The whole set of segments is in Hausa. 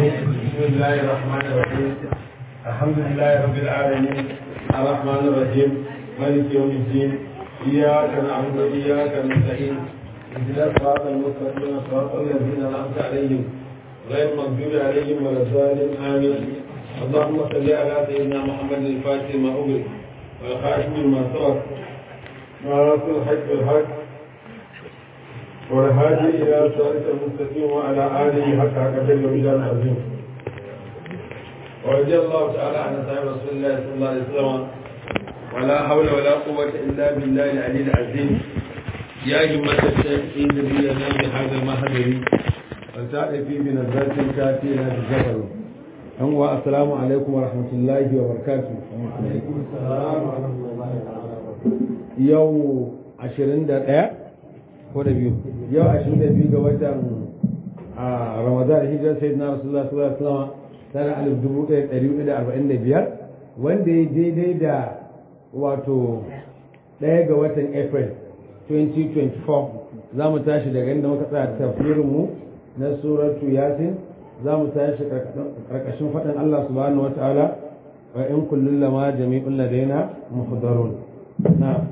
بسم الله الرحمن الرحيم الحمد لله رب العالمين الرحمن الرحيم مالك يوم الدين إياك نعبد وإياك نستعين اهدنا الصراط المستقيم صراط الذين أنعمت عليهم غير المغضوب عليهم ولا الضالين آمين اللهم صل على سيدنا محمد الفاتح ما أغلق والخاتم ما سبق ناصر الحج بالحق والهادي إلى صراط المستقيم وعلى آله حق قدر ومجال عظيم ورضي الله تعالى عن أصحاب رسول الله صلى الله عليه وسلم ولا حول ولا قوة إلا بالله العلي العظيم يا همة الشيخ إن نبينا بهذا المهدر وتعرفي بنظرة كاتينا بالجبل أنوا السلام عليكم ورحمة الله وبركاته alaikum salam wa rahmatullahi ta'ala yau ashirin da ɗaya ko da biyu yau ashirin da biyu ga watan a ramadan hijirar sai na rasulullah sallallahu alaihi wasallam tana alif dubu ɗaya ɗari hudu da arba'in da biyar wanda ya daidai da wato ɗaya ga watan april 2024 za mu tashi daga inda muka tsaya tafsirinmu na suratu yasin za mu tashi karkashin faɗin allah subhanahu wa ta'ala wa in kullum lama jami'un ladaina muhdarun na'am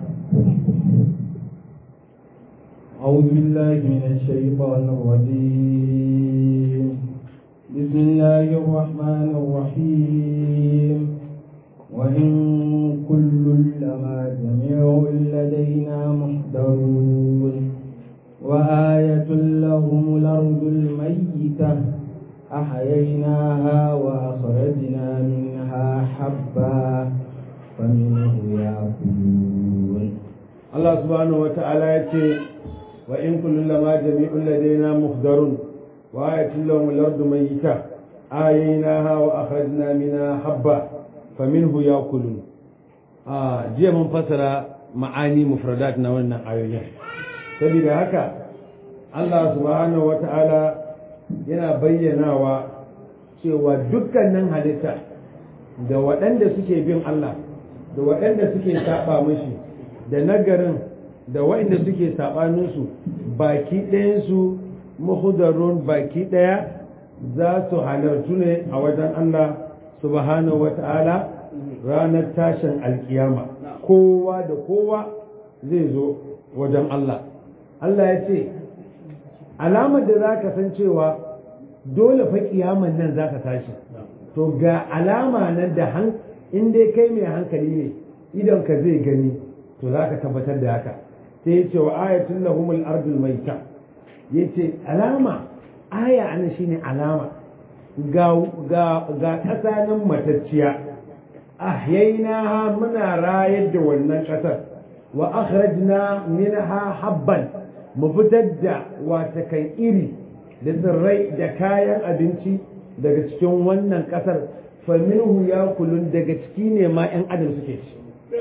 أعوذ بالله من الشيطان الرجيم بسم الله الرحمن الرحيم وإن كل لما جميع لدينا محضرون وآية لهم الأرض الميتة أحييناها وأخرجنا منها حبا فمنه يأكلون Allah subhanahu wata'ala ya ce wa in kullu lama jami'un ladaina muhdarun wa ayatul lahum al-ardu mayyita ayaynaha wa akhrajna minha habba faminhu yakulun a jiya mun fasara ma'ani mufradat na wannan ayoyin saboda haka Allah subhanahu wata'ala yana bayyanawa cewa dukkanin halitta da waɗanda suke bin Allah da waɗanda suke saba mashi da nagarin da waɗanda suke saɓaninsu baki ɗayansu mahudarun baki ɗaya za su halartu ne a wajen Allah subhanahu wata'ala ranar tashin alkiyama kowa da kowa zai zo wajen Allah Allah ya ce alamar da za ka san cewa dole fa kiyaman nan za ka tashi to ga alama nan da in dai kai mai hankali ne idon ka zai gani to za ka tabbatar da haka sai ya ce wa ayatul lahumul ardul maita ya ce alama aya ana shine alama ga ga ga ƙasa nan matacciya ahyainaha muna rayar da wannan ƙasar wa akhrajna minha habban mu fitar da wata kan iri da tsirrai da kayan abinci daga cikin wannan ƙasar faminhu ya kulun daga ciki ne ma 'yan adam suke ci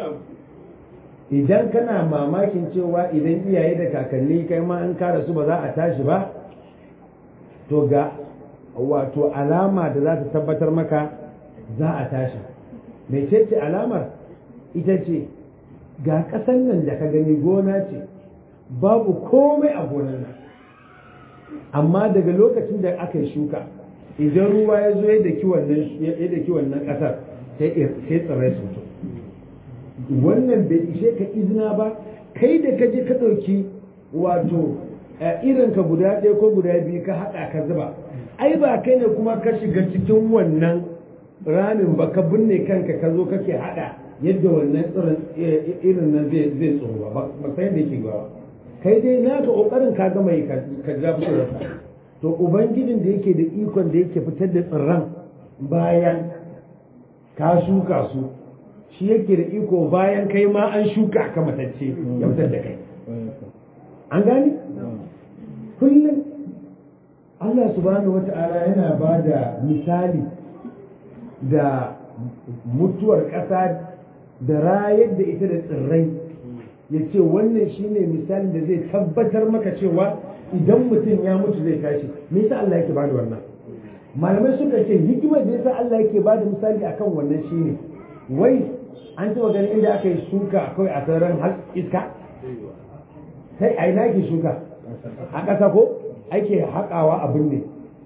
idan kana mamakin cewa idan iyaye da kakanni kai ma an kara su ba za a tashi ba to ga wato alama da za ta tabbatar maka za a tashi mai ce alamar ita ce ga ƙasan nan da ka gani gona ce babu komai a gonan nan amma daga lokacin da aka yi shuka idan ruwa ya zo ya daki wannan ƙasar sai tsirrai su fito wannan bai ishe ka izina ba kai da ka je ka ɗauki wato irin ka guda ɗaya ko guda biyu ka haɗa ka zuba ai ba kai ne kuma ka shiga cikin wannan ramin ba ka binne kanka ka zo kake haɗa yadda wannan irin nan zai tsoro ba ba sai da yake ba kai dai naka ƙoƙarin ka gama yi ka ja to ubangijin da yake da ikon da yake fitar da tsirran bayan ka shuka su shi yake da iko bayan kai ma an shuka ka matacce ya fitar da kai an gani kullum Allah subhanahu wata'ala yana ba da misali da mutuwar ƙasa da rayar da ita da tsirrai ya ce wannan shine misalin da zai tabbatar maka cewa idan mutum ya mutu zai tashi me yasa Allah yake ba da wannan malamai suka ce hikimar da yasa Allah yake ba da misali akan wannan shine wai an taɓa ganin inda aka yi shuka kawai a sararin iska sai a ina ke shuka a ƙasa ko ake haƙawa abin ne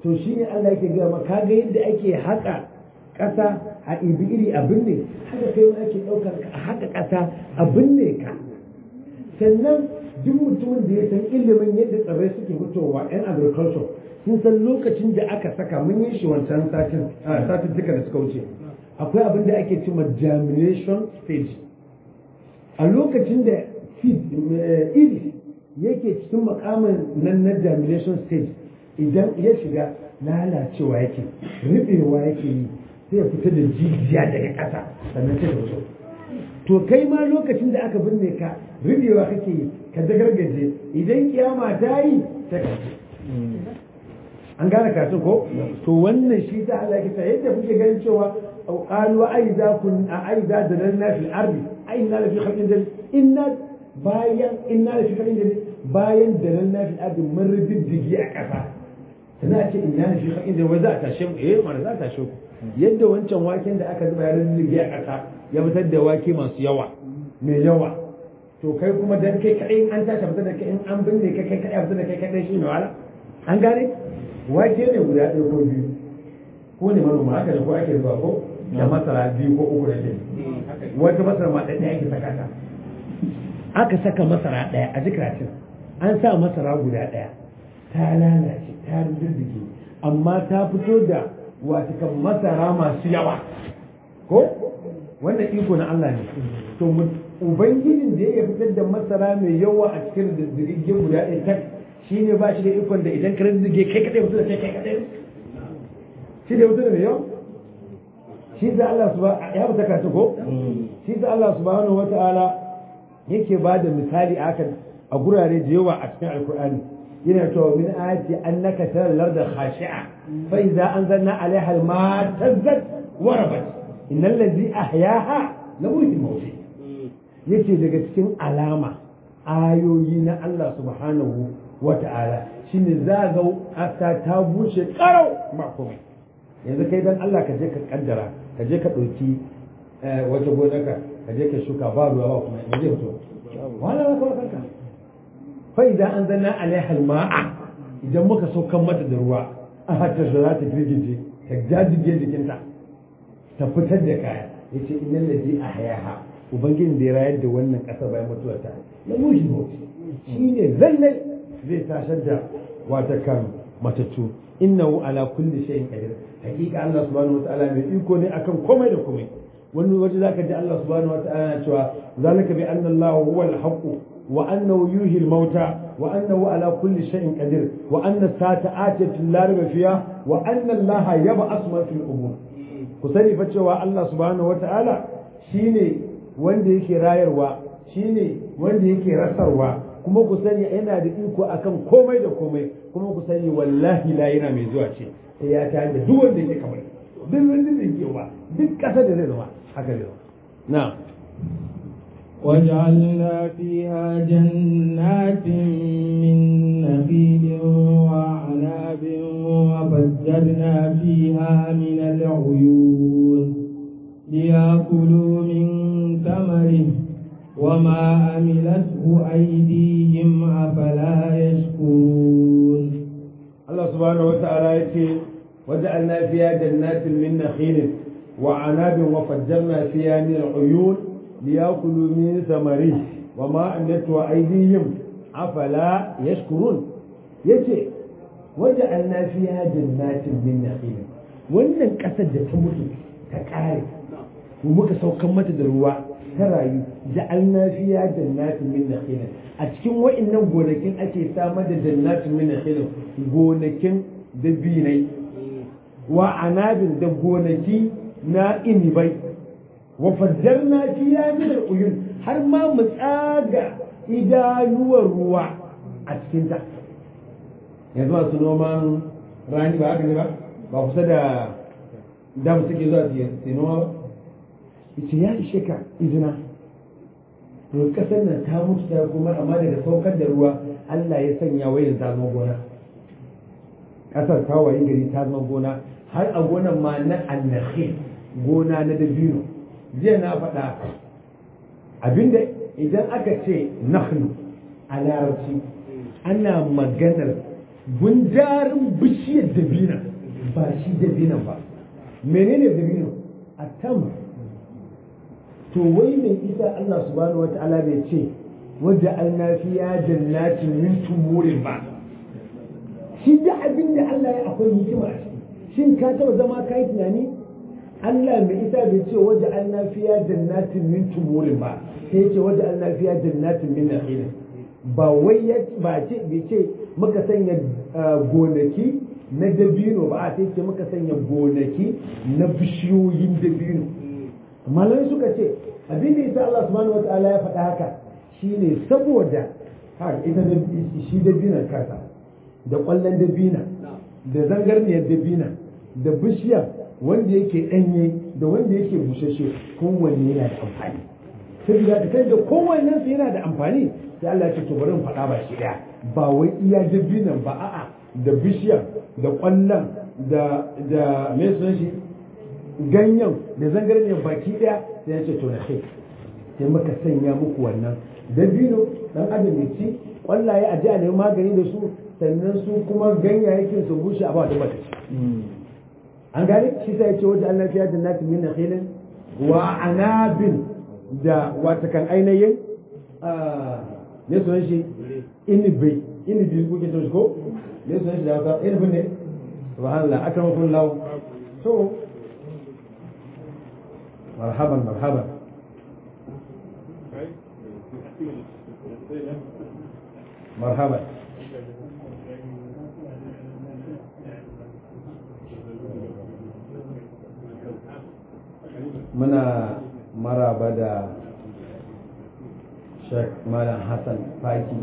to shi ne Allah yake gaya maka ga yadda ake haƙa ƙasa a ibi iri abin ne haka kai ma ake ɗaukar a haƙa ƙasa abin ne ka sannan duk mutumin da ya san ilimin yadda tsirrai suke fitowa yan agriculture sun san lokacin da aka saka mun yi shi wancan satin satin duka da suka wuce akwai abin da ake cewa germination stage a lokacin da seed iri yake cikin makamin nan na germination stage idan ya shiga lalacewa yake rubewa yake yi sai ya fita da jijiya daga ƙasa sannan sai da fito to kai ma lokacin da aka binne ka rubewa kake yi ka dagargaje idan kiyama ta yi ta kace an gane kasu ko to wannan shi ta Allah yake ta yadda kuke ganin cewa qalu aiza kun aiza dalalna fil ardi aina la fi khalqin jadid inna bayan inna la fi khalqin jadid bayan dalalna fil ardi mun rubiddigi a kasa sana ce inna la fi khalqin jadid wai za ta tashe eh mana za ta tashe ku yadda wancan waken da aka zuba ya rubiddigi a kasa ya fitar da wake masu yawa mai yawa to kai kuma dan kai kadai an tashi fitar da kai in an binne kai kai kadai fitar da kai kadai shi ne wala an gane wake ne guda ɗaya ko biyu ko ne manoma haka da ko ake zuwa ko da masara biyu ko uku da ɗaya wata masara ma ɗaya ake saka ta aka saka masara ɗaya a jikiratin an sa masara guda ɗaya ta lalace ta rindirdige amma ta fito da watakan masara masu yawa ko wannan iko na Allah ne to ubangijin da ya fitar da masara mai yawa a cikin rindirdige guda ɗaya tak shi ne ba shi da ikon da idan ka rindige kai kaɗai mutu da kai kai kaɗai shi da mutu da mai yawa shi da Allah subhanahu ya fita kasu ko shi da Allah subhanahu wata'ala yake ba da misali akan a gurare da yawa a cikin alkur'ani yana cewa min ayati annaka taral larda khashi'a fa idza anzalna 'alayha al-ma'a tazzat wa rabat innal ladhi ahyaha la muhyil mawt yace daga cikin alama ayoyi na Allah subhanahu wata'ala shine za ga aka ta bushe karau ba komai yanzu kai dan Allah ka je ka kaddara ka je ka ɗauki wata gonaka ka je ka shuka ba ruwa ba kuma me zai fito wala ba kawai kanka fa idan an zanna alaiha ma'a idan muka saukan mata da ruwa a hatta za ta girgije ta jajige jikinta ta fitar da kaya yace innal ladhi ahyaha ubangijin da ya rayar da wannan ƙasa bayan mutuwarta ya mushi bauti shine lallai zai tashar da wata kan matattu innahu ala kulli shay'in qadir hakika Allah subhanahu wataala mai iko ne akan komai da komai wani waje zaka ji Allah subhanahu wataala na cewa zalika bi anna Allah huwa al-haqq wa annahu yuhyi al-mauta wa annahu ala kulli shay'in qadir wa anna sa'ata atiyatu la rayba fiha wa anna Allah yab'ath man fil qubur ku sani fa cewa Allah subhanahu wataala shine wanda yake rayarwa shine wanda yake rasarwa kuma ku sani yana da iko akan komai da komai kuma ku sani wallahi la yana mai zuwa ce sai ya ta da duk wanda yake kamar duk wanda zai ke ba duk ƙasa da zai zama haka zai zama na وجعلنا فيها جنات من نخيل وأعناب وفجرنا فيها من العيون ليأكلوا من ثمره وما عملته أيديهم أفلا يشكرون الله سبحانه وتعالى يقول وجعلنا فيها جنات من نخيل وعناب وفجرنا فيها من العيون ليأكلوا من ثمره وما عملته أيديهم أفلا يشكرون يقول وجعلنا فيها جنات من نخيل wannan ƙasar da ta mutu ta ƙare muka saukan mata da ruwa ta rayu ja'alna fiya jannatin min nakhil a cikin wa'annan gonakin ake samar da jannatin min nakhil gonakin dabinai wa anabin da gonaki na inibai wa fajjarna fiya min al-uyun har ma mu tsaga idanuwar ruwa a cikin ta yanzu masu noman rani ba haka ne ba ba kusa da dam suke zuwa su noma ba yace ya ishe ka izina to kasar nan ta mutu ta kuma amma daga saukar da ruwa Allah ya sanya wayan ta zama gona kasar ta wayi gari ta zama gona har a gonan ma na annakhil gona na dabino jiya na faɗa abinda idan aka ce nakhlu a larabci ana maganar gundarin bishiyar dabina ba shi dabinan ba menene dabino a tam to wai mai isa Allah subhanahu wa ta'ala bai ce wadda alnafiya jannatin min tumurin ba shi da abin da Allah ya akwai hikima a ciki shin ka taba zama ka yi tunani Allah mai isa bai ce wadda alnafiya jannatin min tumurin ba sai ya ce wadda alnafiya jannatin min nakhilin ba wai ya ba ce bai ce muka sanya gonaki na dabino ba a sai ce muka sanya gonaki na bishiyoyin dabino malamai suka ce abin da ita Allah subhanahu wataala ya faɗa haka shine saboda har ita da shi dabinan kasa da ƙwallon dabina da zangarniyar dabina da bishiya wanda yake ɗanye da wanda yake bushashe kowanne yana da amfani saboda ka kai da kowannen su yana da amfani sai Allah ya ce to bari in faɗa ba shi ɗaya ba wai iya dabinan ba a'a da bishiya da ƙwallon da da me sunan shi ganyen da zangarniyar baki ɗaya sai ya ce to na kai sai muka sanya muku wannan dabino dan adam ya ci ƙwallaye a ji a nemi magani da su sannan su kuma ganyayyakin su bushe a ba da mata an gane shi sai ya ce wajen Allah fiya da nati min nakhilin wa anabin da wata kan ainihin ne sunan shi inibi inibi kuke so shi ko ne sunan shi da haka inibin ne subhanallah akramakum law to marhaban marhaban marhaban muna maraba da Sheikh Malam Hassan Faki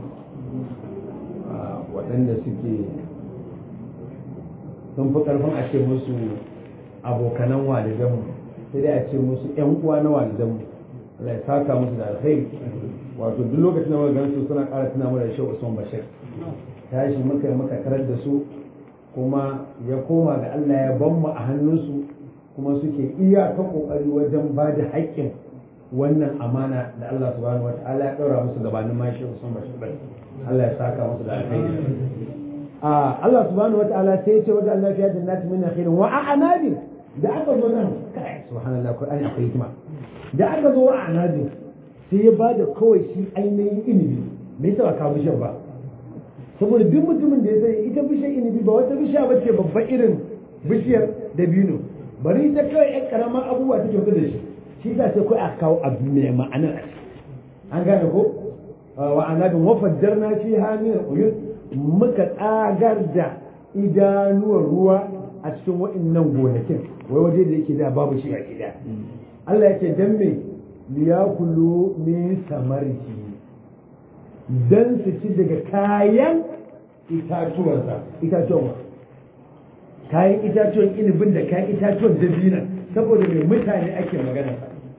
waɗanda suke sun fi ƙarfin a ce musu abokanan walidanmu sai dai a ce musu ‘yan uwa na walidanmu Allah ya saka musu da alkhairi wato duk lokacin da muka gansu suna ƙara tuna mana da Sheikh Usman Bashir tashi muka yi muka tarar da su kuma ya koma ga Allah ya ban mu a hannunsu kuma suke iyaka kokari wajen ba da haƙƙin wannan amana da Allah subhanahu wa ta'ala ya ɗaura musu gabanin ma shi Usman Bashir bai Allah ya saka musu da alkhairi a Allah subhanahu wa ta'ala sai ya ce wajen Allah fiya jannati min nakhirin wa a'nabi da aka zo nan kai subhanallah Qur'ani akwai hikima da aka zo wa a'nabi sai ya bada kawai shi ainihin inibi me yasa ba ka bishiyar ba saboda duk mutumin da ya sani ita bishiyar inibi ba wata bishiya ba ce babban irin bishiyar dabino bari ta kawai yan karamar abubuwa take kusa da shi shi za sai kawai a kawo abu mai ma'ana an gane ko wa anabin wa fajjarna fi hamil uyun muka tsagar da idanuwar ruwa a cikin wa'annan gonakin wai waje da yake da babu shi a gida Allah yake dan me liyakulu min samarki dan su ci daga kayan itatuwansa itatuwan kayan itatuwan inibin da kayan itatuwan dabina saboda mai mutane ake magana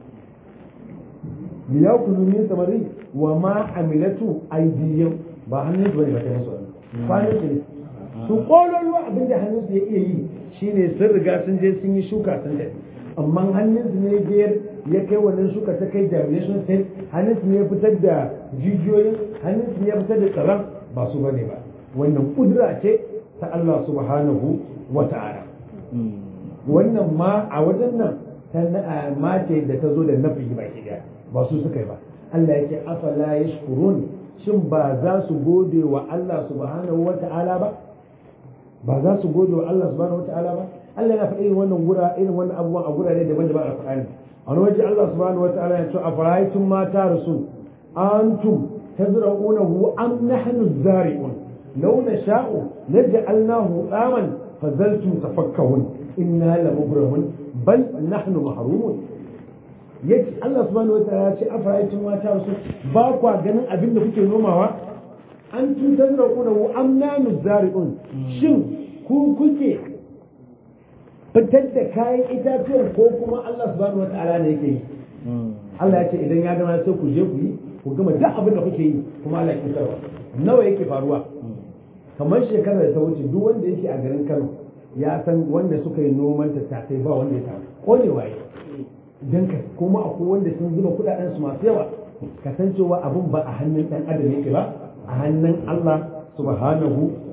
ya kulu min samari wa ma amilatu aidiyan ba hannun su bane ba ta musu kwanan su ne su kololuwa abin da hannun su ya iya yi shine sun riga sun je sun yi shuka sun tafi amma hannun su ne biyar ya kai wannan shuka ta kai germination state hannun su ne ya fitar da jijiyoyin hannun su ne ya fitar da tsaron ba su bane ba wannan kudura ce ta Allah subhanahu wa ta'ala wannan ma a wajen nan ta mace da ta zo da nafi ba ki ba su suka yi ba Allah yake afala yashkurun shin ba za su gode wa Allah subhanahu wa ta'ala ba ba za su gode wa Allah subhanahu wa ta'ala ba Allah yana faɗi wannan gura irin wannan abubuwan a gurare daban-daban a Qur'ani a wani waje Allah subhanahu wa ta'ala ya ce afara'aytum ma tarasun antum tazra'unahu am nahnu zari'un law nasha'u naj'alnahu aman fazaltum tafakkahun inna lamubramun bal nahnu mahrumun yace Allah subhanahu wataala ya ce afara'aytum ma tarasun ba kwa ganin abin da kuke nomawa an tun tazra'unahu am nahnu zari'un shin ku kuke fitar da kayan itatuwan ko kuma Allah subhanahu wataala ne yake yi Allah ya ce idan ya gama sai ku je ku yi ku gama duk abin da kuke yi kuma Allah ya fitarwa nawa yake faruwa kamar shekarar da ta wuce duk wanda yake a garin Kano ya san wanda suka yi noman tattasai ba wanda ya samu konewa ya dan ka kuma akwai wanda sun zuba kudaden su masu yawa kasancewa abun ba a hannun dan adam yake ba a hannun Allah subhanahu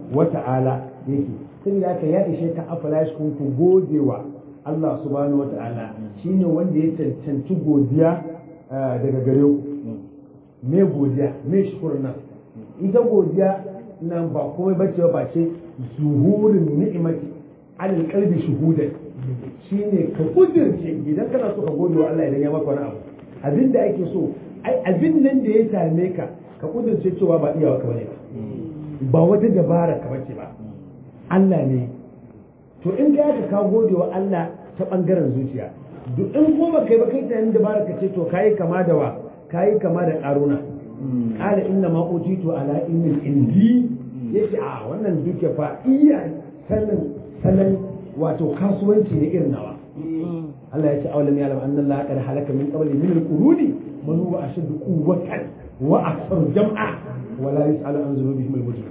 wa ta'ala yake sun da ya ishe ka afala shi kun ku gode wa Allah subhanahu wa ta'ala shine wanda ya cancanci godiya daga gare ku me godiya me shukur nan ita godiya nan ba komai bace ba ce zuhurin ni'imati alal qalbi shuhudan shine ka kudirce idan kana so ka gode wa Allah idan ya maka wani abu abin da ake so ai abin nan da ya same ka ka kudirce cewa ba iyawa ka bane ba ba wata dabara ka bace ba Allah ne to in ka ka ka gode wa Allah ta bangaren zuciya duk in ko ba kai ba kai tunanin dabara ka ce to kai kama da wa kai kama da karuna qala inna ma utitu ala ilmin indi yace a wannan duke fa iya sanin sanan wato kasuwanci ne irin nawa Allah ya ce awalam ya lam anna Allah qad halaka min qabli min al-quruni man huwa ashaddu quwwatan wa akthar jam'a wa la yus'alu an dhunubihim al-mujrim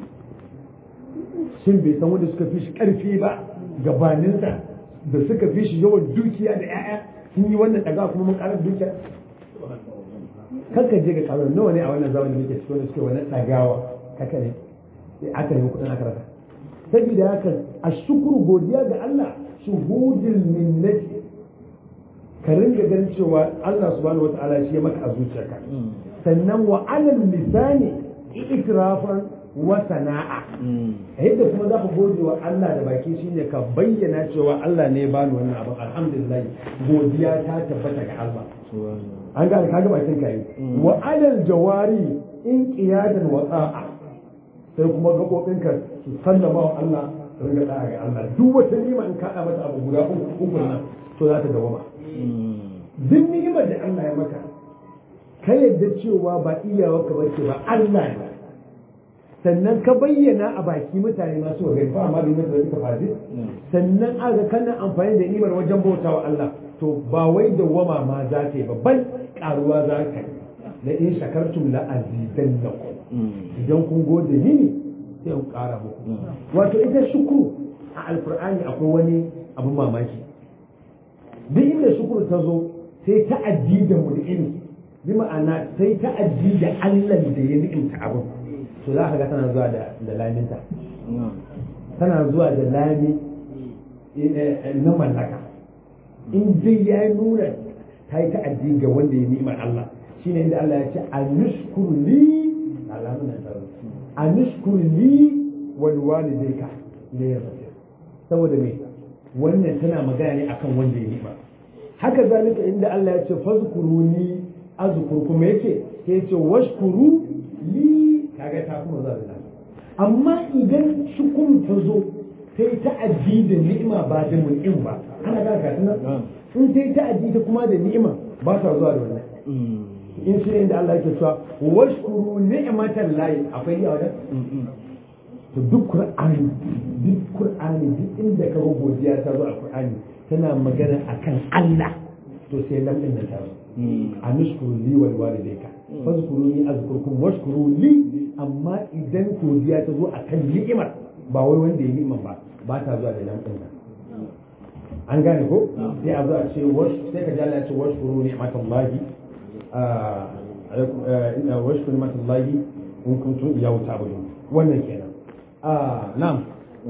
shin bai san wanda suka fi shi karfi ba gabaninsa da suka fi shi yawan dukiya da 'ya'ya sun yi wannan daga kuma mun karar dukiya kanka je ga karuwa nawa ne a wannan zamanin da muke cikin wanda suke wannan dagawa kaka ne aka ne kudin aka rasa saboda haka a shukuru godiya ga Allah shuhudul minnati ka ringa ganin cewa Allah subhanahu wata'ala shi ya maka a zuciyarka sannan wa alal lisani itirafan wa sana'a yadda kuma za ka gode wa Allah da baki shine ka bayyana cewa Allah ne ya bani wannan abin alhamdulillah godiya ta tabbata ga Allah an gane kaga bakin ka yi wa alal jawari in qiyadan wa ta'a sai kuma gaɓoɓinka su sallama wa Allah su ringa ɗaya ga Allah duk wata ni'ima in kaɗa mata abu guda uku nan to za ta dawama duk ni'imar da Allah ya maka ka yadda cewa ba iyawa ka bace ba Allah ne sannan ka bayyana a baki mutane masu wa gari ba amma bai mata da suka faɗi sannan aga kana amfani da ni'imar wajen bauta wa Allah to ba wai dawama ma za ta yi ba bal karuwa za ka yi la in shakartum la azidannakum idan kun gode mini sai in ƙara muku wato ita shukuru a alkur'ani akwai wani abu mamaki duk inda shukuru ta zo sai ta addi da mul'ini bi ma'ana sai ta addi da Allah da ya ni'imta abin to za ka ga tana zuwa da da laminta tana zuwa da lami na mallaka in dai ya nuna ta yi ta'addi ga wanda ya ni'imar Allah shine inda Allah ya ce a nushkuru li alamun nan a nushkuru li wal walidayka ne ya rasu saboda me wannan tana magana ne akan wanda ya ni'ima haka zalika inda Allah ya ce fazkuruni azkurkum yake sai ya ce washkuru li kaga ta kuma za da amma idan shukuru ta zo sai ta'addi da ni'ima ba da mun'im ba ana ga ka tunan in sai ta'addi ta kuma da ni'ima ba ta zuwa da wannan in shi ne inda Allah yake cewa washkuru ni'matan lahi akwai ya wajen to duk qur'ani duk qur'ani duk inda ka ga godiya ta zo a qur'ani tana magana akan Allah to sai lam din nan ta zo anushkuru li wal walidayka fazkuruni azkurkum washkuru li amma idan godiya ta zo akan ni'imar ba wai wanda ya ni'imar ba ba ta zuwa da lam din nan an gane ko sai a zo a ce sai ka ji Allah ya ce washkuru ni'matallahi washkuru ni'matallahi in kuntum iyyahu ta'budun wannan kenan na'am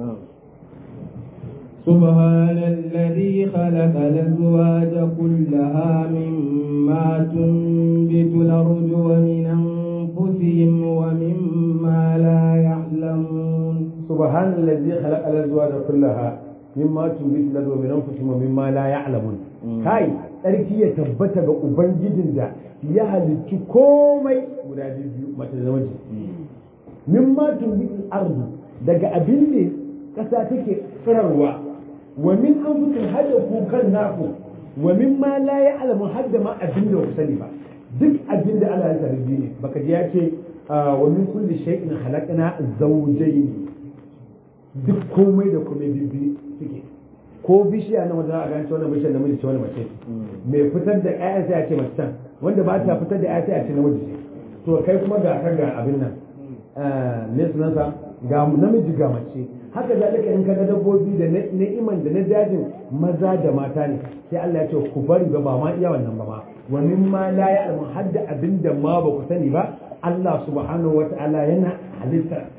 سبحان الذي خلق الأزواج كلها مما تنبت الأرض ومن أنفسهم ومما لا يعلمون سبحان الذي خلق الأزواج كلها مما تنبت الأرض ومن أنفسهم ومما لا يعلمون kai tsarki ya tabbata ga ubangijin da ya halicci komai guda biyu mace da namiji mimma tunbitul ardu daga abin da ƙasa take tsirarwa wa min anfusin hada kukan naku wa min ma la ya'lamu hadda ma abin da ku sani ba duk abin da Allah ya tarbi ne baka ji ya ce wa min kulli shay'in khalaqna zawjayn duk komai da komai bibbi suke ko bishiya na wanda za a gane wannan bishiyar namiji ce wani mace mai fitar da ƴaƴa sai a ce mace can wanda ba ta fitar da ƴaƴa sai a ce namiji ce to kai kuma ga kan ga abin nan me sunansa ga namiji ga mace haka zalika in kaga dabbobi da na'iman da na dajin maza da mata ne sai Allah ya ce ku bari ba ma iya wannan ba ma wa mimma la ya'lamu hadda abinda ma ba ku sani ba Allah subhanahu wata'ala yana halitta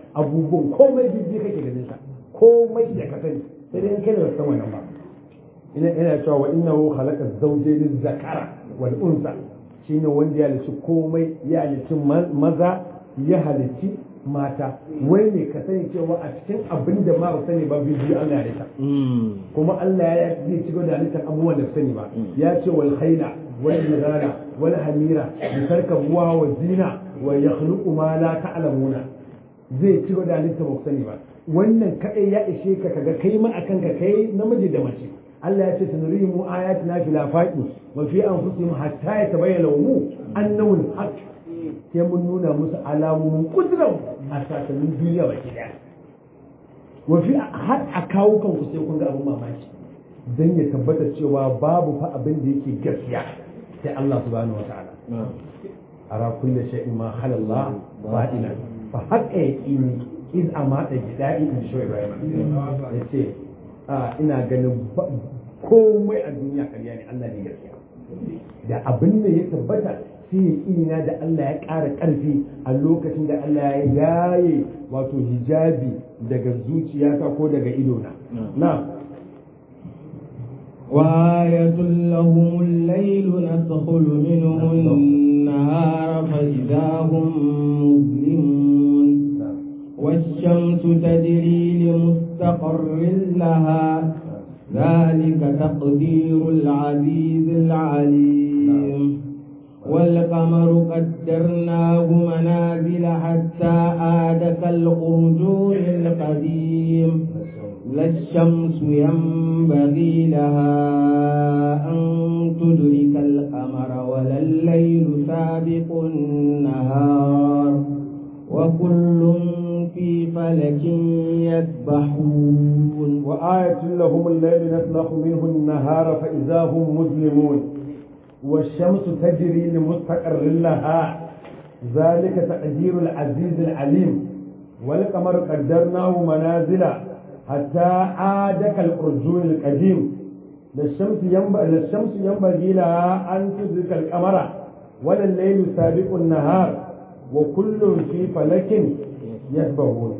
abubuwan komai bibbi kake ganin sa komai da ka sani sai dai in kai da san wannan ba ina ina cewa wa innahu khalaqa zawjayn zakara wal unsa shine wanda ya halici komai ya halici maza ya halici mata wai ne ka sani cewa a cikin abin da ma ba sani ba bibiyu Allah ya halitta kuma Allah ya zai ci da halittar abubuwan da sani ba ya ce wal khayla wal bidala wal hamira bi tarkabuwa wa zina wa yakhluqu ma la ta'lamuna zai ci da halittar ba sani ba wannan kadai ya ishe ka kaga kai ma akan ka kai namiji da mace Allah ya ce sanurihimu ayatina fil afaqi wa fi anfusihim hatta yatabayyana lahum annahu al-haq sai mun nuna musu alamomin kudran a sasannin duniya baki daya wa fi har a kawo kanku sai kun ga abin mamaki dan ya tabbata cewa babu fa abin da yake gaskiya sai Allah subhanahu wa ta'ala ara kulli shay'in ma khala Allah batina fa haqqa yaqini iz amata gida'i in shoyi Ibrahim yace ina ganin komai a duniya karya ne Allah ne gaskiya da abin da ya tabbata sai ya ina da Allah ya ƙara ƙarfi a lokacin da Allah ya yaye wato hijabi daga zuciyata ko daga idona na وآية لهم الليل ندخل منه النهار فإذا هم مظلمون والشمس تجري لمستقر لها ذلك تقدير العزيز العليم والقمر قدرناه منازل حتى عاد كالأرجون القديم لا الشمس ينبغي لها أن تدرك القمر ولا الليل سابق النهار وكل في فلك يسبحون وآية لهم الليل نسلخ منه النهار فإذا هم مظلمون والشمس تجري لمستقر لها ذلك تقدير العزيز العليم والقمر قدرناه منازل حتى عاد كالأرجون القديم للشمس ينبغي للشمس ينبغي لها أن تدرك القمر ولا الليل سابق النهار وكل في فلك يسبحون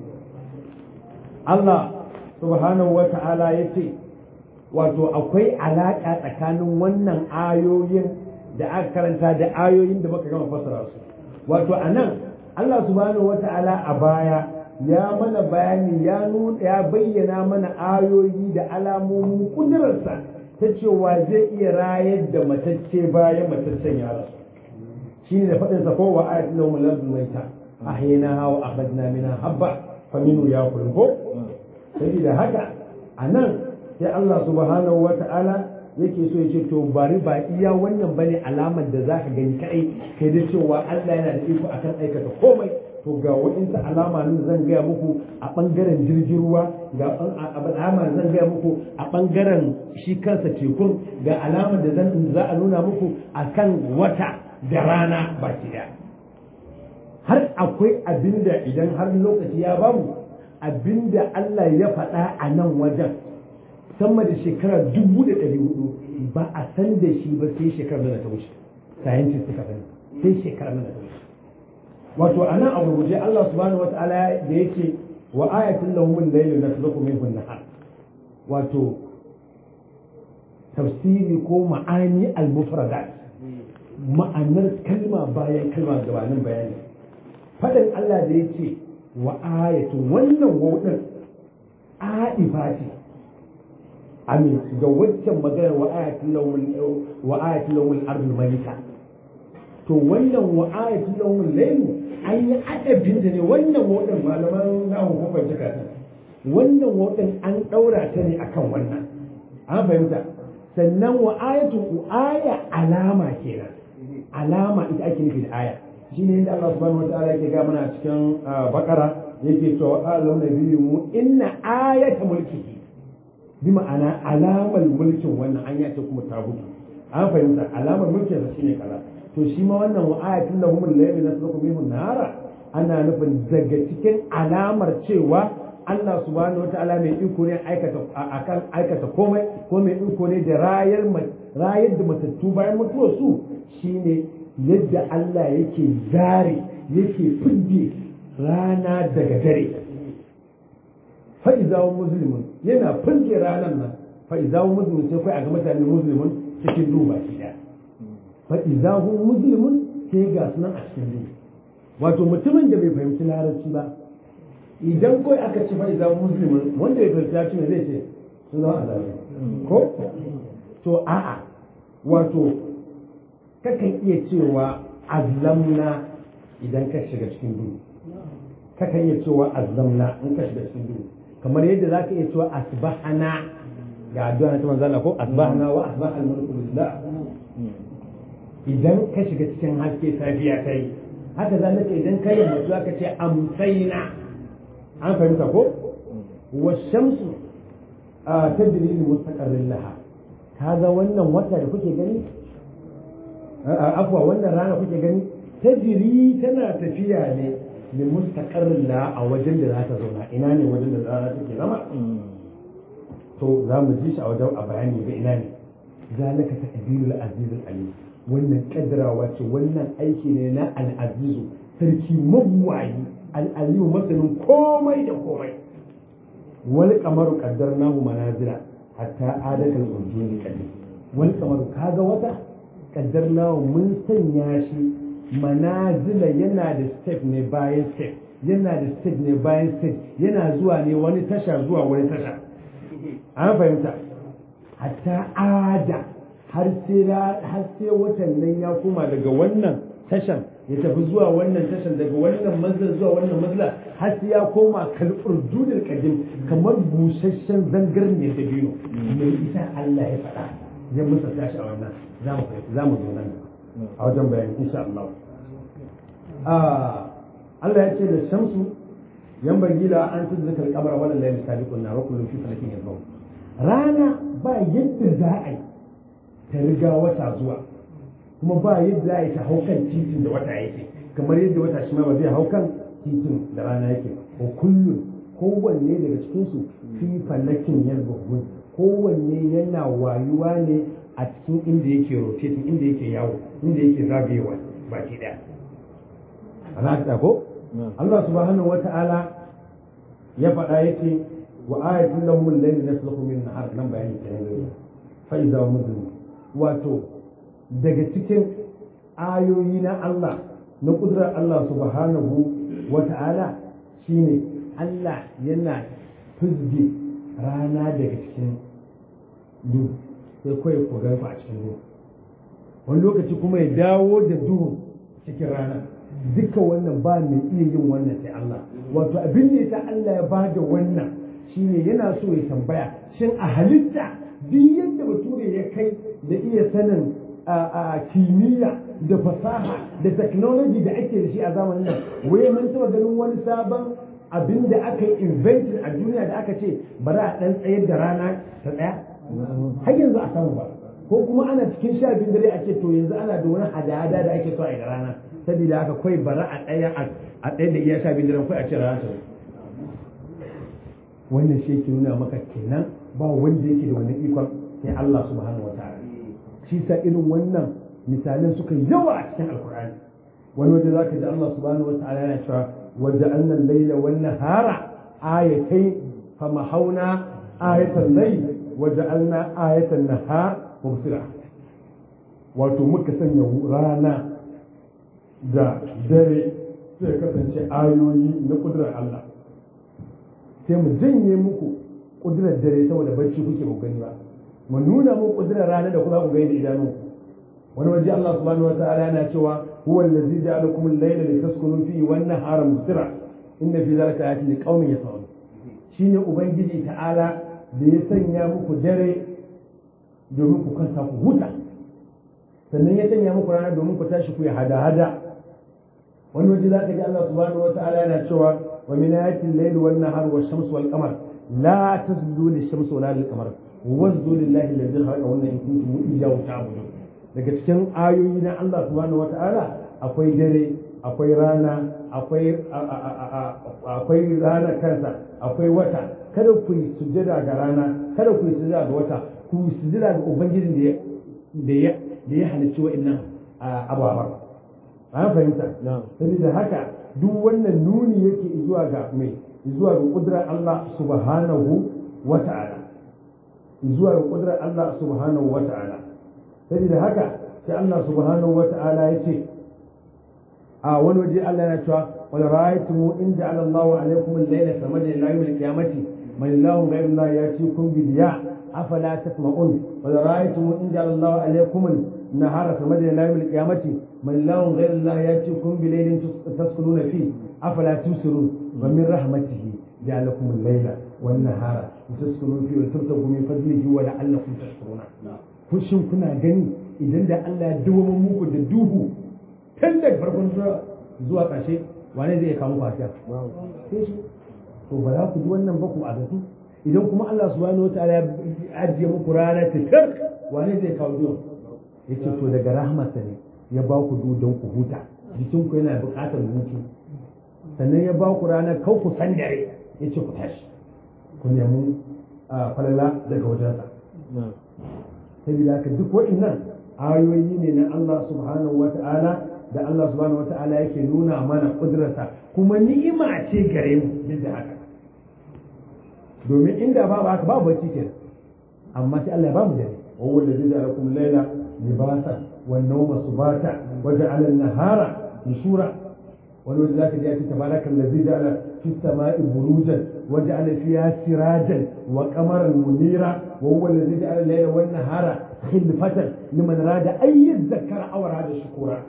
Allah subhanahu wa ta'ala ya ce wato akwai alaƙa tsakanin wannan ayoyin da aka karanta da ayoyin da muka gama fasara su wato a nan Allah subhanahu wa ta'ala a baya ya mana bayani ya nuna ya bayyana mana ayoyi da alamomin kudurarsa ta cewa zai iya rayar da matacce bayan mataccen ya rasu shine da faɗin sa kowa ayatul lahum lardun maita ahyina wa akhadna minha habba faminu ya kulun ko saboda haka a nan sai Allah subhanahu wa ta'ala yake so yake to bari ba iya wannan bane alamar da za ka gani kai kai da cewa Allah yana da iko akan aikata komai to ga wa'insu alama nan zan gaya muku a bangaren jirgin ruwa ga alama zan gaya muku a bangaren shi kansa tekun ga alamar da zan za a nuna muku akan wata da rana baki daya har akwai abinda idan har lokaci ya bamu abinda Allah ya faɗa a nan wajen sama da shekara dubu da ɗari hudu ba a san da shi ba sai shekarar da ta wuce scientist suka sani sai shekarar da ta wuce wato a nan a gurguje Allah subhanahu wata'ala da yake wa ayatul lahum al-layl nasluku minhu an-nahar wato tafsiri ko ma'ani al-mufradat ma'anar kalma bayan kalma gabanin bayani faɗin Allah da yake wa ayatu wannan wauɗin aifa ce amin ga waccan maganar wa ayatul lawul wa ayatul lawul ardul malika to wannan wa ayatul lawul layl an yi adabin da ne wannan wauɗin malaman nahu ko ban jika ta wannan wauɗin an ɗaura ta ne akan wannan an fahimta sannan wa ayatu aya alama kenan alama ita ake nufi da aya shi ne inda Allah subhanahu wataala yake ga mana cikin bakara yake cewa alam nabiyyu mu inna ayata mulkihi bi ma'ana alamar mulkin wannan an yace kuma ta gudu an fahimta alamar mulkin sa shine kaza to shi ma wannan wa ayatin lahum al-layli nasluku minhu nara ana nufin daga cikin alamar cewa Allah subhanahu wataala mai iko ne aikata akan aikata komai ko mai iko ne da rayar rayar da matattu bayan mutuwar su shine yadda Allah yake zare yake fidde rana daga dare fa'izawo musulmin yana fulke ranar nan fa'izawo musulmin sai kai a ga mutane musulmin cikin duba shi ɗaya fa'izawo musulmin sai ga sunan a cikin duba wato mutumin da bai fahimci larabci ba idan kawai aka ci fa'izawo musulmin wanda bai fahimci larabci ne zai ce sun zama azabi ko to a'a wato kakan iya cewa azlamna idan ka shiga cikin duhu kakan iya cewa azlamna in ka shiga cikin duhu kamar yadda za ka iya cewa asbahana ga addu'a na ta manzo Allah ko asbahana wa asbaha al-mulku lillah idan ka shiga cikin haske safiya kai haka zalika idan ka yi mutu aka ce amsaina an fahimta ko wa shamsu tajri li mustaqarrin laha kaga wannan wata da kuke gani afwa wannan rana kuke gani tajri tana tafiya ne li mustaqarrin la a wajen da za ta zauna ina ne wajen da rana take zama to za mu ji shi a wajen a bayani ga ina ne zalika taqdirul aziz alim wannan kaddarawa ce wannan aiki ne na al-azizu sarki mabuwayi al-aliyu masanin komai da komai wal qamaru qaddarnahu manazila hatta adakal urjuni qadim wal qamaru kaga wata qaddarnahu mun sanya shi manazila yana da step ne bayan step yana da step ne bayan step yana zuwa ne wani tasha zuwa wani tasha an fahimta hatta ada har sai har sai watan nan ya koma daga wannan tashan ya tafi zuwa wannan tashan daga wannan manzil zuwa wannan manzila har sai ya koma kalfur judul kadim kamar busasshen zangarniyar da biyu mai isa Allah ya faɗa ya musa tashi a wannan za mu zo nan a wajen bayani insha Allah Allah ya ce da shamsu yan bagila an tudzuka al-qamara wal layli sabiqun na wa kullu fi falakin yasbahun rana ba yadda za a yi ta riga wata zuwa kuma ba yadda za a yi ta hau kan titin da wata yake kamar yadda wata shi ma ba zai hau kan titin da rana yake ko kullum kowanne daga cikinsu fi falakin yasbahun kowanne yana wayuwa ne a cikin inda yake rotating inda yake yawo inda yake zagayewa baki daya ana ko Allah subhanahu wata'ala ya faɗa yake wa ayatin lahum al-layl yasluhu min nahar nan bayani kenan fa idza mudlim wato daga cikin ayoyi na Allah na kudurar Allah subhanahu wata'ala shine Allah yana fizge rana daga cikin duhu sai kawai ku ku a cikin duhu wani lokaci kuma ya dawo da duhu cikin rana duka wannan ba mai iya yin wannan sai Allah wato abin da yasa Allah ya ba da wannan shine yana so ya tambaya shin a halitta duk yadda bature ya kai da iya sanin a kimiyya da fasaha da technology da ake da shi a zamanin nan waye mun taba ganin wani sabon abin da aka yi invented a duniya da aka ce bari a dan tsayar da rana ta tsaya har yanzu a samu ba ko kuma ana cikin sha biyu dare a ce to yanzu ana da wani hada-hada da ake so a yi da rana saboda haka kawai bara a tsaya a tsaye da iya sha biyu dare kawai a ce rana ta wannan shi yake nuna maka kenan ba wanda yake da wani ikon sai Allah subhanahu wa ta'ala shi sa irin wannan misalan suka yawa a cikin alkur'ani wani waje zaka ji Allah subhanahu wa ta'ala yana cewa waja'alna al-layla wan nahara ayatayn famahawna ayatan layl waja'alna ayatan nahar mubsira wato muka sanya rana da dare sai kasance ayoyi na kudurar Allah sai mu janye muku kudurar dare saboda barci kuke ba gani ba mu nuna muku kudurar rana da kuma ku gani da idanunku wani waje Allah subhanahu wa ta'ala yana cewa huwa allazi ja'alakum al-layla litaskunu fihi wan nahara mubsira inna fi dhalika ayatin liqaumin yasma'un shine ubangiji ta'ala da ya sanya muku dare domin ku kansa ku huta sannan ya sanya muku rana domin ku tashi ku yi hada-hada wani waje za ka ji Allah subhanahu wa ta'ala yana cewa wa min ayatil layli wan nahar wash shamsi wal qamar la tasjudu lish shamsi wala lil qamar wasjudu lillahi alladhi khalaqa wa in kuntum iyyahu ta'budun daga cikin ayoyi na Allah subhanahu wa ta'ala akwai dare akwai rana akwai akwai rana kansa akwai wata kada ku yi sujjada ga rana kada ku yi sujjada ga wata ku yi sujjada ga ubangijin da ya da ya halicci wa'annan ababa an fahimta saboda haka duk wannan nuni yake zuwa ga mai zuwa ga kudrar Allah subhanahu wa ta'ala zuwa ga kudrar Allah subhanahu wa ta'ala saboda haka sai Allah subhanahu wa ta'ala ya ce a wani waje Allah yana cewa wal ra'aytum in ja'ala Allahu alaykum al-layla samada ila yawm al-qiyamati man ilahun ghayru Allah yatikum bi diya afala tasma'un wal ra'aytum in ja'ala Allahu alaykum النهار سمد إلى يوم القيامة من الله غير الله يأتيكم بليل تسكنون فيه أفلا تبصرون ومن رحمته جعل لكم الليل والنهار لتسكنوا فيه وتبتغوا من فضله ولعلكم تشكرون kushin kuna gani idan da Allah ya dawo muku da duhu tun daga farkon zuwa ƙarshe wane zai kawo fasiya sai shi to ba za ku ji wannan ba ku a zato idan kuma Allah subhanahu wa ta'ala ya ajiye muku rana ta wane zai kawo duhu yace to daga rahmatsa ne ya ba ku don ku huta jikinku yana buƙatar hutu sannan ya ba ku ranar kau ku san dare yace ku tashi ku nemi falala daga wajensa saboda haka duk wa'innan ayoyi ne na Allah subhanahu wata'ala da Allah subhanahu wata'ala yake nuna mana kudurarsa kuma ni'ima ce gare mu duk da haka domin inda ba haka ba bacci kenan amma sai Allah ya ba mu dare وهو الذي جعل لكم الليل لباسا والنوم سباتا وجعل النهار نشورا ولذلك ياتي تبارك الذي جعل في السماء بروجا وجعل فيها سراجا وقمرا منيرا وهو الذي جعل الليل والنهار خلفة لمن راد أن يذكر أو راد شكورا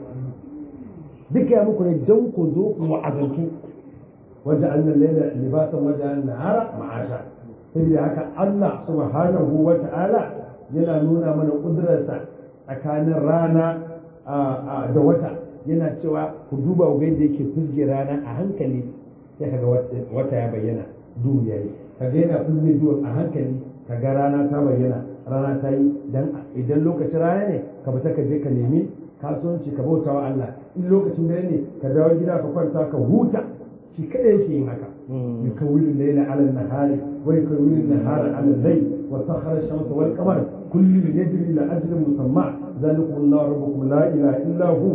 بك يا مكن الجوك ذوق وعزلك وجعلنا الليل لباسا وجعلنا النهار معاشا saboda haka Allah subhanahu wa ta'ala yana nuna mana ƙudurarsa tsakanin rana da wata yana cewa ku duba ga yadda yake fusge rana a hankali sai kaga wata ya bayyana duhu yayi kaga yana fusge duhu a hankali kaga rana ta bayyana rana ta yi dan idan lokacin rana ne ka fita ka je ka nemi kasuwanci ka bauta wa Allah in lokacin dare ne ka dawo gida ka kwanta ka huta shi kada yake yin haka yukawwilu layla ala an-nahari wa yukawwilu an-nahara ala al-layl wa sakhara ash-shamsa wal qamara kullu yajri ila ajalin musamma zalikum Allah rabbukum la ilaha illa hu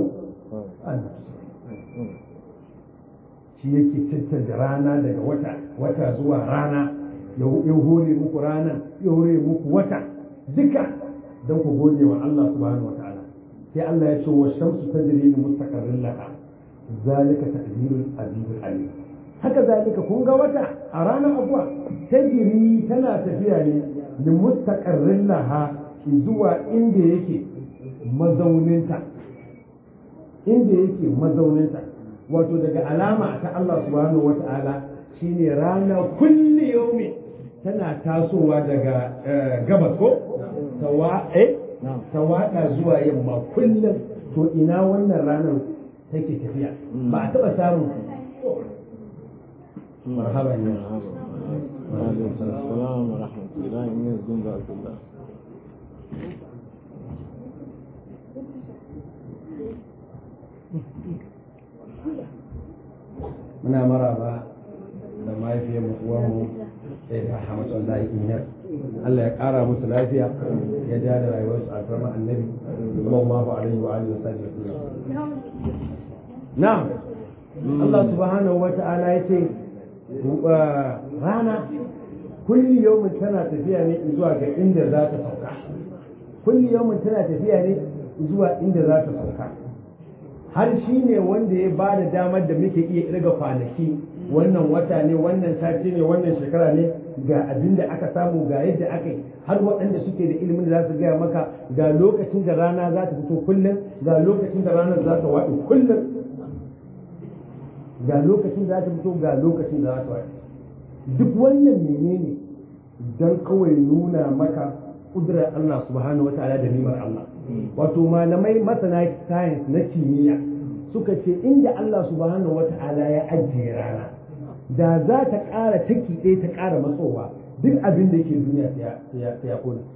shi yake cancanta rana daga wata wata zuwa rana ya hore muku rana ya hore muku wata duka don ku gode wa Allah subhanahu wa ta'ala sai Allah ya ce wa shamsu tajri li mustaqarrin laha zalika taqdirul azizul alim haka zalika kun ga wata a ranar abuwa tajri tana tafiya ne li mustaqarrin laha zuwa inda yake mazauninta inda yake mazauninta wato daga alama ta Allah subhanahu wata'ala shine rana kulli yaumi tana tasowa daga gabas ko tawada zuwa yamma kullum to ina wannan ranar take tafiya ba a taba samun marhaba ne السلام ورحمة الله وبركاته muna maraba da mahaifiyar uwanmu da ya hamatu Allah inyar Allah ya kara musu lafiya ya ja da rayuwarsu a farma annabi sallallahu alaihi wa alihi wasallam na'am Allah subhanahu wa ta'ala yace rana kulli yawmin tana tafiya ne zuwa ga inda za ta sauka kulli yawmin tana tafiya ne zuwa inda za ta sauka har shi ne wanda ya ba da damar da muke iya irga kwanaki wannan wata ne wannan sati ne wannan shekara ne ga abin da aka samu ga yadda aka yi har waɗanda suke da ilimin da za su gaya maka ga lokacin da rana za ta fito kullum ga lokacin da ranar za ta waɗi kullum ga lokacin da za ta fito ga lokacin da za ta waɗi duk wannan menene don kawai nuna maka ƙudurar Allah subhanahu wa ta'ala da nimar Allah wato malamai masana science na kimiyya suka ce inda Allah subhanahu wata'ala ya ajiye rana da za ta ƙara taki ɗaya ta ƙara matsowa duk abin da yake duniya sai ya kone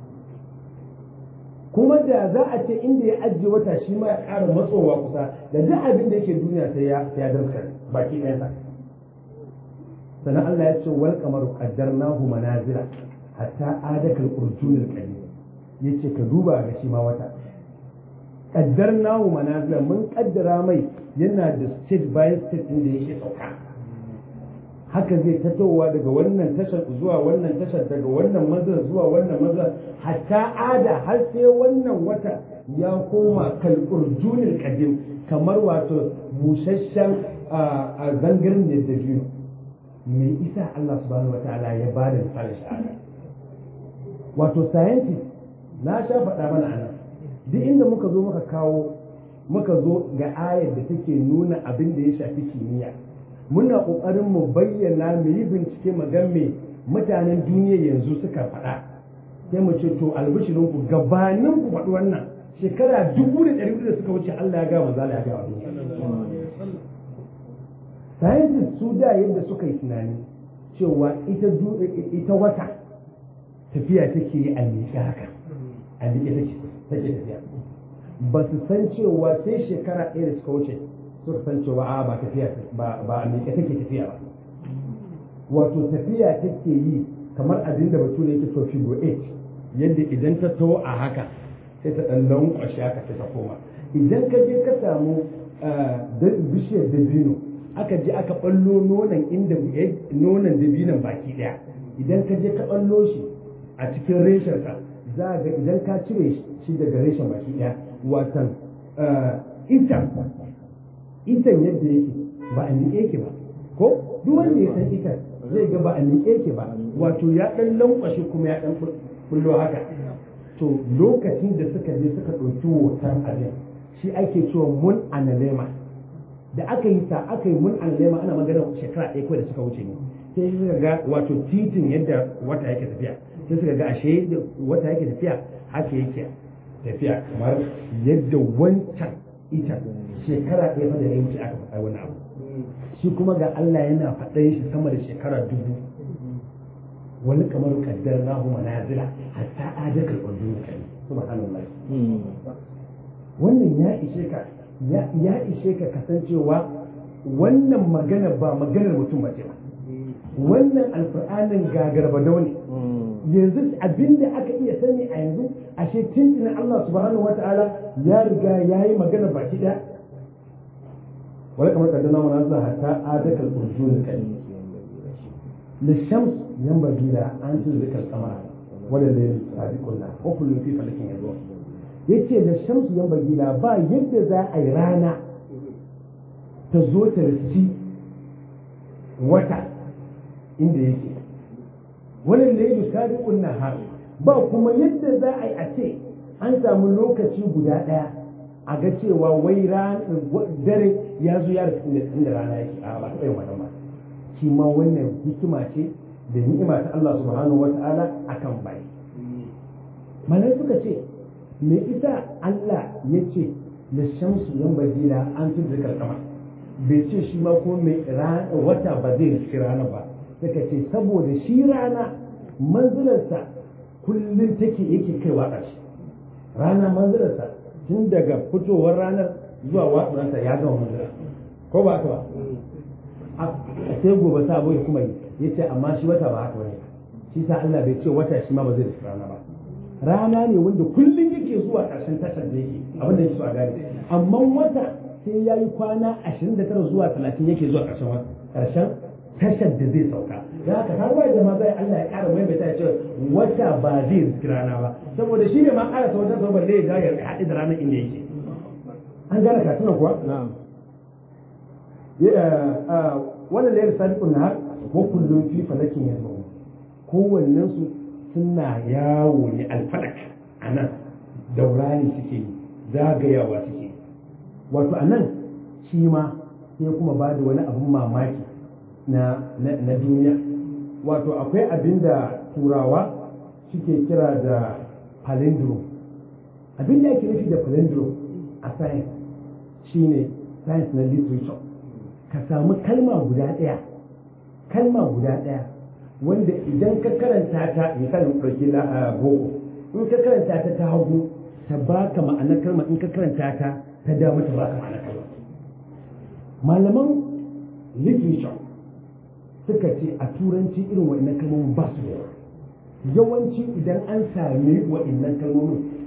kuma da za a ce inda ya ajiye wata shi ma ya ƙara matsowa kusa da duk abin da yake duniya sai ya sai ya darskar baki ɗaya sa sannan Allah ya ce wal qamaru qaddarnahu manazila hatta adakal urjunil qadim yace ka duba ga shi ma wata kaddar nahu manazila mun kaddara mai yana da state by state din da yake sauka haka zai tatowa daga wannan tashar zuwa wannan tashar daga wannan mazar zuwa wannan mazar hatta ada har sai wannan wata ya koma kalkurjunin kadim kamar wato busasshen a zangarin da da biyu me isa Allah subhanahu wataala ya ba da misalin shahada wato scientist na sha faɗa mana anan duk inda muka zo muka kawo muka zo ga ayar da take nuna abin da ya shafi kimiyya muna ƙoƙarin mu bayyana mu yi bincike mu ga me mutanen duniya yanzu suka faɗa sai mu ce to albishirin ku gabanin ku faɗi wannan shekara dubu da ɗari da suka wuce Allah ya ga manzo ya ga wa scientists su da yadda suka yi tunani cewa ita ita wata tafiya take yi a miƙe haka a miƙe take take tafiya ba su san cewa sai shekara ɗaya da suka wuce suka san cewa a ba tafiya ba a miƙe take tafiya ba wato tafiya take yi kamar abin da bature yake so figo 8 yadda idan ta taho a haka sai ta ɗan lankwashe haka sai ta koma idan ka je ka samu bishiyar dabino aka je aka ɓallo nonon inda nonon dabinon baki ɗaya idan ka je ka ɓallo shi a cikin reshensa za ga idan ka cire shi daga reshen baki ɗaya watan itan itan yadda yake ba a miƙe yake ba ko duk wanda ya san itan zai ga ba a miƙe yake ba wato ya ɗan lankwashe kuma ya ɗan bullo haka to lokacin da suka je suka ɗauki hoton abin shi ake cewa mun analema da aka yi ta aka yi mun analema ana magana shekara ɗaya kawai da suka wuce ne sai suka ga wato titin yadda wata yake tafiya sai suka ga ashe wata yake tafiya haka yake tafiya kamar yadda wancan ita shekara ɗaya fa da ya wuce aka faɗa wani abu shi kuma ga Allah yana faɗan shi sama da shekara dubu wani kamar kaddar nahu manazila hatta adakal urdun kai subhanallah wannan ya ishe ka ya ishe ka kasancewa wannan magana ba maganar mutum bace ba wannan alfur'anin gagarba ne yanzu abinda aka iya sani a yanzu ashe tuntuna Allah subhanahu wata'ala ya riga ya yi magana baki ɗaya wani kamar kaddana mana za hatta adakal urjun kai lishams yanbaghi la an tuzika al-qamara wala layl sabiquna wa kullu fi falakin yadwa yace da shamsu yanbaghi la ba yadda za a yi rana ta zo ta riski wata inda yake wala layl sabiqun nahar ba kuma yadda za a yi a ce an samu lokaci guda daya a ga cewa wai dare ya zo ya riski inda rana yake a ba ta yin wannan ba shi ma wannan hikima ce da ni'ima ta Allah subhanahu wata'ala akan bai malai suka ce me ita Allah ya ce da shamsu yan bajila an fi zikar kama bai ce shi ma ko mai wata ba zai riski rana ba suka ce saboda shi rana manzilarsa kullum take yake kaiwa ƙarshe rana manzilarsa tun daga fitowar ranar zuwa watsuwarsa ya gama manzilar ko ba ta ba a sai gobe sabo ya kuma yi ya ce amma shi wata ba haka bane shi sa Allah bai ce wata shi ma ba zai da rana ba rana ne wanda kullum yake zuwa ƙarshen tashar da yake abin da yake so a gane amma wata sai ya yi kwana 29 zuwa 30 yake zuwa ƙarshen ƙarshen tashar da zai sauka da haka har wai da ma zai Allah ya ƙara mai ya ce wata ba zai riski rana ba saboda shi ne ma ƙara sa wata sau balle ya ga ya haɗe da ranar inda yake an gane katunan kuwa na'am wannan layar sadiqun nahar wa kullum fi falakin yasbahun kowannen su suna yawo ne alfalak anan daurani suke yi zagayawa suke yi wato anan shi ma sai kuma ba da wani abin mamaki na na duniya wato akwai abin da turawa suke kira da palindrome abin da ake nufi da palindrome a science shine science na literature ka samu kalma guda ɗaya kalma guda ɗaya wanda idan ka karanta ta misalin ɗauki na boko in ka karanta ta ta hagu ta baka ma'anar kalma in ka karanta ta ta dama ta baka ma'anar kalma malaman literature suka ce a turanci irin wa'annan kalmomin ba su da yawa yawanci idan an sami wa'annan kalmomin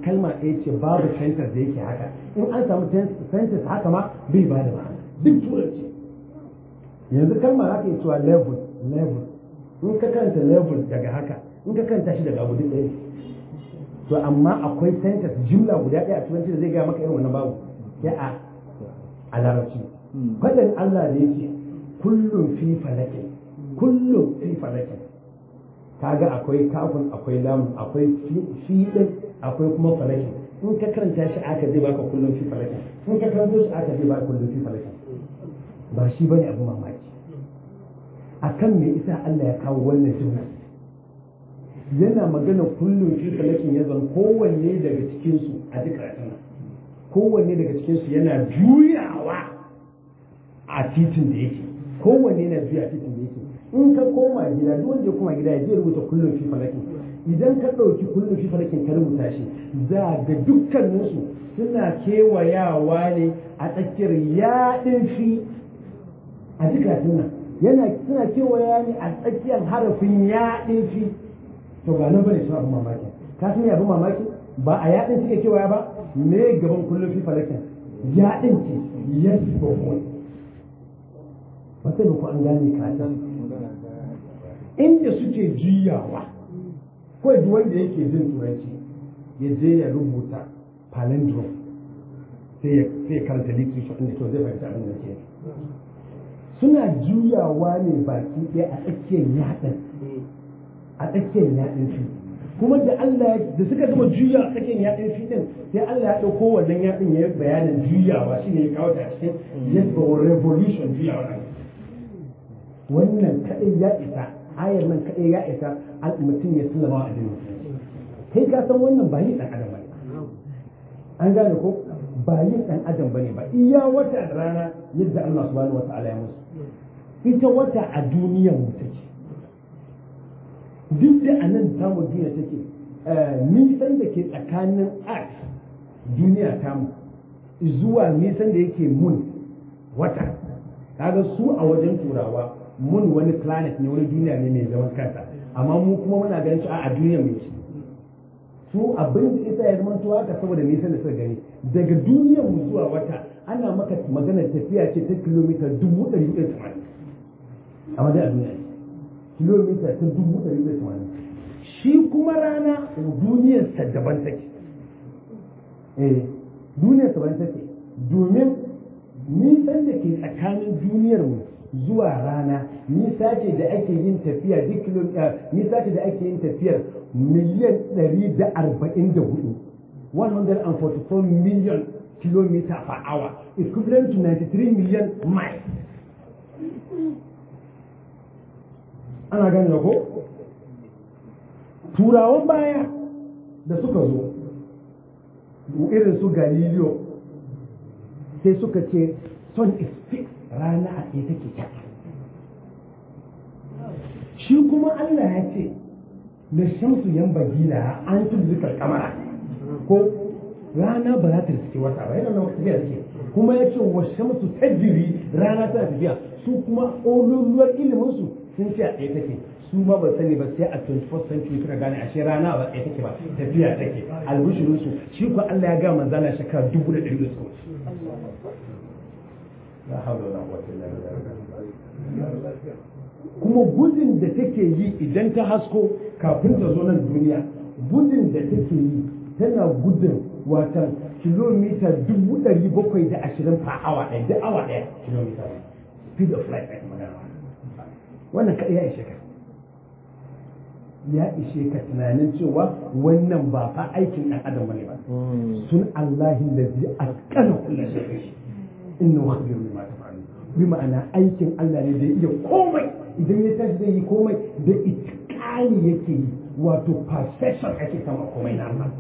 kalma ɗaya ce babu sentence da yake haka in an samu sentence haka ma bai ba da ma'ana duk turanci yanzu kalma haka yi cewa level level in ka karanta level daga haka in ka karanta shi daga abu duk ɗaya to amma akwai sentence jimla guda ɗaya a turanci da zai gaya maka irin wannan babu sai a a larabci faɗin Allah da yake kullum fi falakin kullum fi falakin kaga akwai kafin akwai lamun akwai fi din akwai kuma falakin in ka karanta shi aka zai baka kullum fi falakin in ka karanta shi aka zai baka kullum fi falakin ba shi bane abu mamaki akan me isa Allah ya kawo wannan jumla yana magana kullum fi falakin ya zan kowanne daga cikin su a duk karatun kowanne daga cikin su yana juyawa a titin da yake kowanne na juya titin da yake in ka koma gida duk wanda ya koma gida ya je rubuta kullum fi falakin idan ka ɗauki kullum fi falakin ka rubuta shi za ga dukkaninsu suna kewayawa ne a tsakiyar yaɗin fi a dukkan nan yana suna kewaya ne a tsakiyar harafin yaɗin fi to ba nan bane suna abin mamaki ka san abin mamaki ba a yaɗin suke kewaya ba me gaban kullum fi falakin yaɗin ce yes ba ba sai ku an gane ka inda suke juyawa kawai duk wanda yake jin turanci ya je ya rubuta palindrome sai ya karanta literature inda to zai fahimci abin da ke suna juyawa ne baki ɗaya a tsakiyar yaɗin a tsakiyar yaɗin shi kuma da Allah da suka gama juya a tsakiyar yaɗin shi din sai Allah ya ɗauko wannan yaɗin ya bayanin juyawa shi ne ya kawo ta cikin yadda revolution juyawa wannan kaɗai ya isa ayar nan kaɗai ya isa mutum ya sallama wa addinin kai ka san wannan ba yin ɗan adam bane an gane ko ba yin ɗan adam bane ba iya wata da rana yadda Allah subhanahu wata'ala ya musu ita wata a duniyar mu take duk da a nan tamu duniya take nisan da ke tsakanin earth duniya tamu zuwa nisan da yake mun wata kaga su a wajen turawa mun wani planet ne wani duniya ne mai zaman kansa amma mu kuma muna ganin shi a duniya mai shi su abin da isa ya zama haka saboda nisan da suka gani daga duniyar mu zuwa wata ana maka maganar tafiya ce ta kilomita dubu ɗari da tamanin amma dai a duniya kilomita ta dubu ɗari da tamanin shi kuma rana duniyarsa daban take eh duniyarsa daban take domin nisan da ke tsakanin duniyar mu zuwa rana nisa ce da ake yin tafiya duk nisa ce da ake yin tafiyar miliyan 144 144 million kilometer per hour equivalent to 93 million miles ana gani ko turawan baya da suka zo irin su galileo sai suka ce sun is fixed rana a tsaye take ta shi kuma Allah ya ce da shamsu yan bagila an tuzzuka kamara ko rana ba za ta riske wata ba yana nan tafiya take kuma ya ce wa shamsu tajiri rana tana tafiya su kuma oluluwar ilimin su sun ce a tsaye take su ma ba sani ba sai a 21st century suka gane ashe rana ba tsaye take ba tafiya take albishirin su shi ko Allah ya ga manzala shekara dubu da ɗari da suka wuce la hawla wala quwwata illa billah kuma gudun da take yi idan ta hasko kafin ta zo nan duniya gudun da take yi tana gudun watan kilomita dubu ɗari bakwai da ashirin fa awa ɗaya da awa ɗaya kilomita speed of light ake magana wannan kaɗai ya ishe ka ya ishe ka tunanin cewa wannan ba fa aikin ɗan adam bane ba sun Allahi lazi atqana kullu shay'in innahu khabirun bima taf'alun bi ma'ana aikin Allah ne da iya komai idan ya tashi zai yi komai da itikali yake yi wato perfection ake sama komai na Allah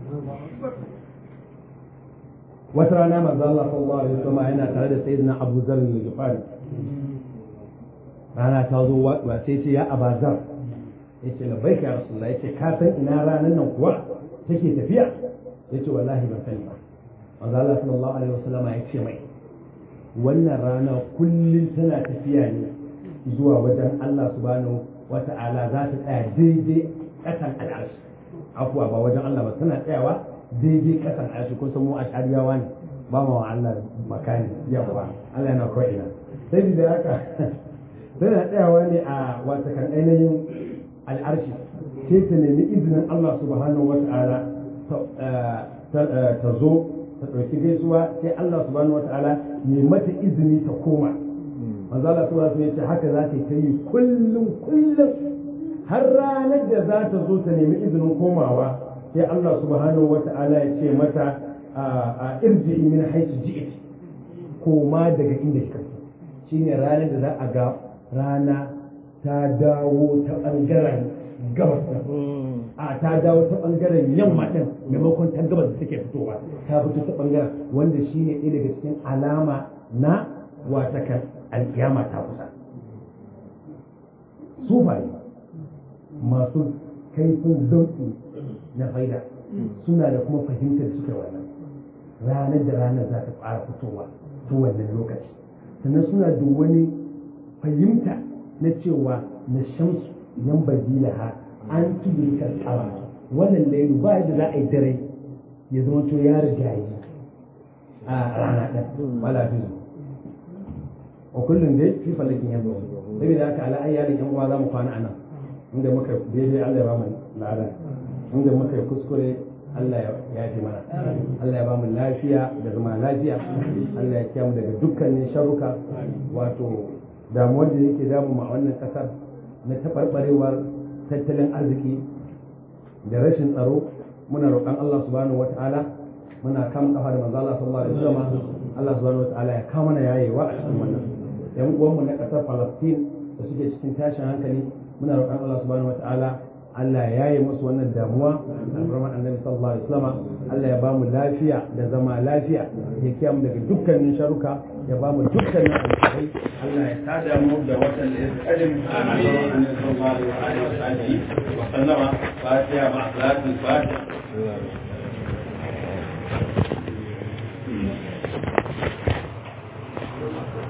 wata rana manzo Allah sallallahu alaihi wasallam yana tare da sayyidina Abu Zar al-Ghifari rana ta zo wa sai ce ya Abazar yace labbaika ya Rasulullah yace ka san ina ranan nan kuwa take tafiya yace wallahi ban sani ba manzo Allah sallallahu alaihi wasallam ya ce mai wannan rana kullum tana tafiya ne zuwa wajen Allah subhanahu wata'ala za ta tsaya daidai ƙasan al'arshi afuwa ba wajen Allah ba tana tsayawa daidai kasan arshi kun san mu ashariyawa ne ba ma wa Allah makani yawa Allah yana ko ina sai da haka tana tsayawa ne a wata kan ainihin al'arshi sai ta nemi izinin Allah subhanahu wa ta'ala ta zo ta ɗauki gaisuwa sai Allah subhanahu wa ta'ala ne mata izini ta koma manzo Allah subhanahu wa ta'ala haka za ta yi kullum kullum har ranar da za ta zo ta nemi izinin komawa sai Allah subhanahu wa ta'ala ya ce mata a irji min haitu ji'it koma daga inda kika shine ranar da za a ga rana ta dawo ta bangaren gabas a ta dawo ta bangaren yamma din maimakon ta gabas da take fitowa ta fito ta bangaren wanda shine ɗaya daga cikin alama na watakan alkiyama ta kusa sufaye masu kaifin zauki na faida suna da kuma fahimtar suka wannan ranar da ranar za ta fara fitowa ta wannan lokaci sannan suna da wani fahimta na cewa na shamsu yan badila ha an tudu karkara wannan lairu ba yadda za a yi dare ya zama to ya riga yi a rana ɗan wala fi a kullum dai fi falakin yanzu saboda haka ala ayyalin yan uwa za mu kwana a nan inda muka daidai Allah ya ba mu lada inda muka yi kuskure Allah ya fi mana Allah ya ba mu lafiya da zama lafiya Allah ya kiyamu daga dukkanin sharuka wato damuwar da yake damu ma wannan kasar na taɓarɓarewar tattalin arziki da rashin tsaro muna roƙon Allah subhanahu wata'ala muna kama kafa da manzo Allah sallallahu alaihi wasallam Allah subhanahu wata'ala ya kama mana yayewa a cikin wannan yan uwanmu na ƙasar Palestine da suke cikin tashin hankali muna roƙon Allah subhanahu wata'ala Allah ya yi musu wannan damuwa alfarman annabi sallallahu alaihi wasallam Allah ya bamu lafiya da zama lafiya ya kiyamu daga dukkanin sharuka ya bamu dukkanin alkhairai Allah ya tada mu da watan da ya kadim annabi sallallahu alaihi wa sallama fatiha ma'a salatul fatiha